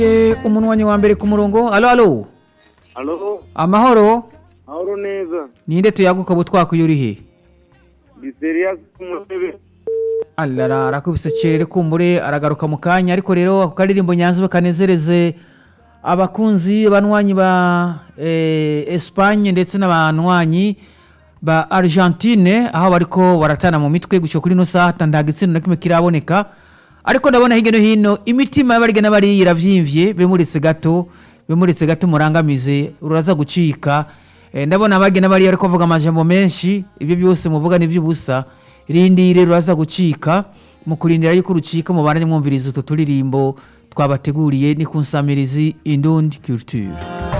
umunwanyi wa mbere ku murongo alo alo Alo, amahoro ahoro neza. ninde tuyaguka butwakuye uri he Biseriya kumutebe. alara arakubise cerere kumbure aragaruka mu kanya ariko rero ako karirimbo nyanzwe kanezereze abakunzi banywanyi ba eh, Espagne ndetse n'abanywanyi ba Argentine aho bariko baratana mu mitwe gushika kuri no saha nta gitsina na kimwe kiraboneka ariko ndabona hirya no hino imitima y'abarige n'abari iravyimbye bemuretse gato bemuretse gato murangamize ruraza gucika Eh, ndabona abage n'abari ariko bavuga amajambo menshi ibyo byose muvuga ni by'ubusa rindire ruraza gucika mu kurindira yuko rucika mubandanye mwumviriza utu turirimbo twabateguriye ni ku nsamirizi indundi culture